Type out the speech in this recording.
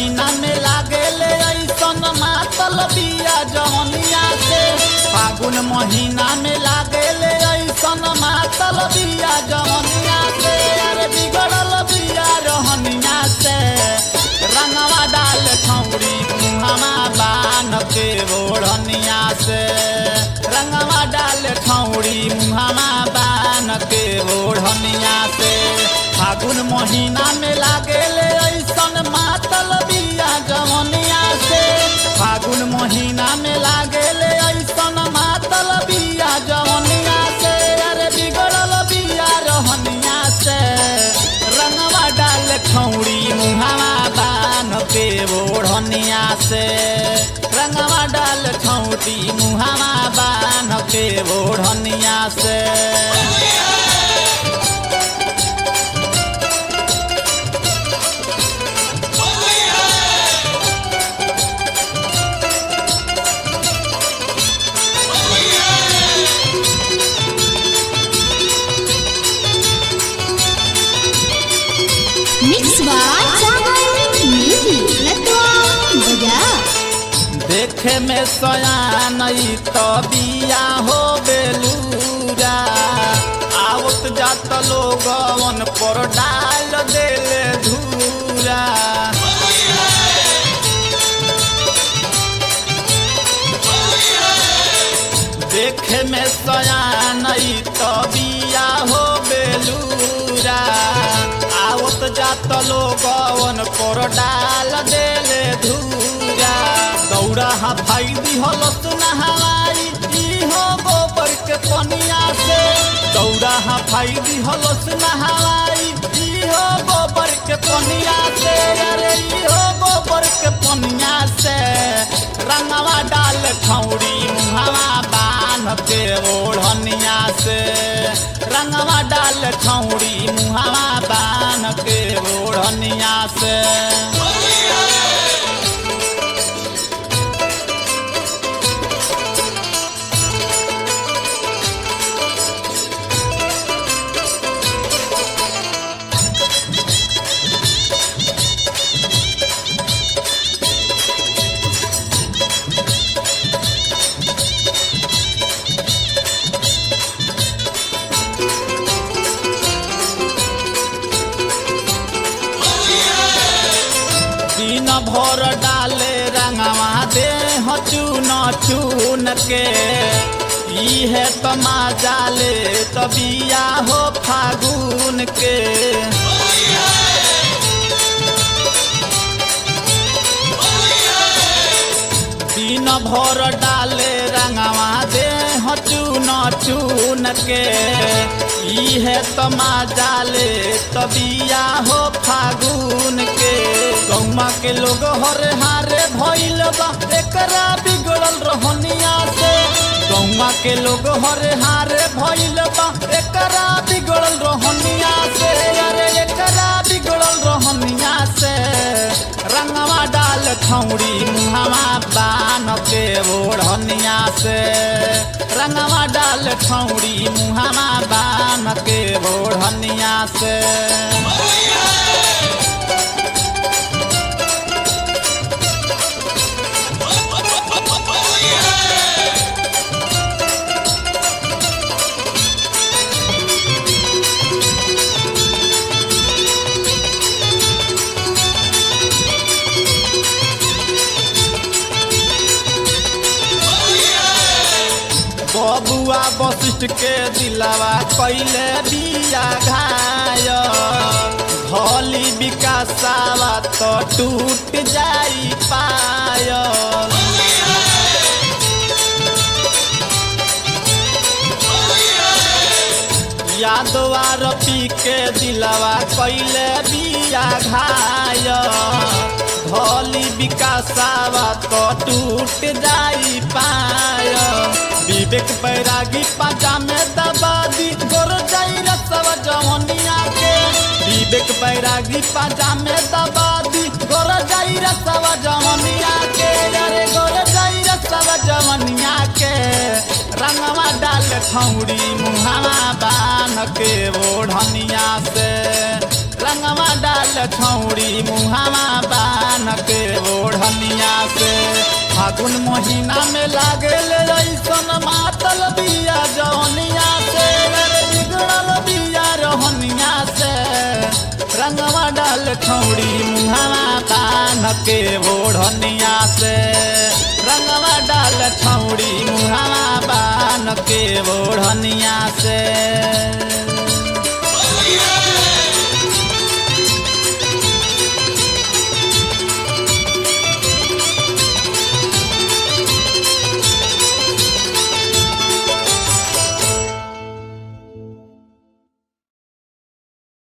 महीना में लागेले ऐसन मातल बिया जवनिया से फागुन महीना में लागेले ऐसन मातल बिया जवनिया से अरे बिगड़ल बिया रहनिया से रंगवा डाल छौड़ी मुहमा बान के ओढ़निया से रंगवा डाल छौड़ी मुहमा बान के ओढ़निया से फागुन महीना में लागेले ऐसन मातल बिया जवनिया से फागुन महीना में लागेले ऐसन मातल बिया जवनिया से अरे बिगड़ल बिया रहनिया से रंगवा डाल खौड़ी मुहावा बान के ओढ़निया से रंगवा डाल खौड़ी मुहावा बान के ओढ़निया से Mix by Sagar Music. Letwa Baja. देखे में सयान तो बिया हो बेलूरा आवत जात लोगवन पर डाल देले धूरा देखे में सयान तो बिया हो बेलूरा आवत जात लोगवन पर डाल देले धूरा दौड़ा हा भाई दिहलत नहवाई इहो गोबर के पनिया से दौड़ा हा भाई दिहलत नहवाई इहो गोबर के पनिया से अरे इहो गोबर के पनिया से रंगवा डाल खौड़ी मुहवा बान के ओढ़निया से रंगवा डाल खौड़ी मुहवा बान के ओढ़निया से दिन भर डाले रंगवा दे चून चून के इहे तमा जाले तबिया हो फागुन के दिन भर डाले रंगवा दे चून चून के इहे तमा जाले तबिया हो फागुन के गौमा के लोग हरे हारे भइल बा एकरा बिगड़ल रहनिया से गौमा के लोग हरे हारे भइल बा एकरा बिगड़ल रहनिया से अरे एकरा बिगड़ल रहनिया से रंगवा डाल खौड़ी मुहवा बान के ओढ़निया से रंगवा डाल खौड़ी मुहवा बान के ओढ़निया से बबुआ वशिष्ठ के दिलावा कैले बिया घाय भली विकासावा तो टूट जाई पाय यादवार पी के दिलावा कैले बिया घाय भली विकासावा तो टूट जाई पाय विवेक बैरागी पाजा में दबा दी गोर जाई रसवा जवनिया के विवेक बैरागी पाजा में दबा दी गोर जाई रसवा जवनिया के अरे गोर जाई रसवा जवनिया के रंगवा डाल खौड़ी मुहावा बान के ओढ़निया से रंगवा डाल खौड़ी मुहावा बान के फागुन महीना में लागल ऐसन मातल बिया जौनिया से अरे बिगड़ल बिया रहनिया से रंगवा डाल खौड़ी मुहावा पान के ओढ़निया से रंगवा डाल खौड़ी मुहावा पान के ओढ़निया से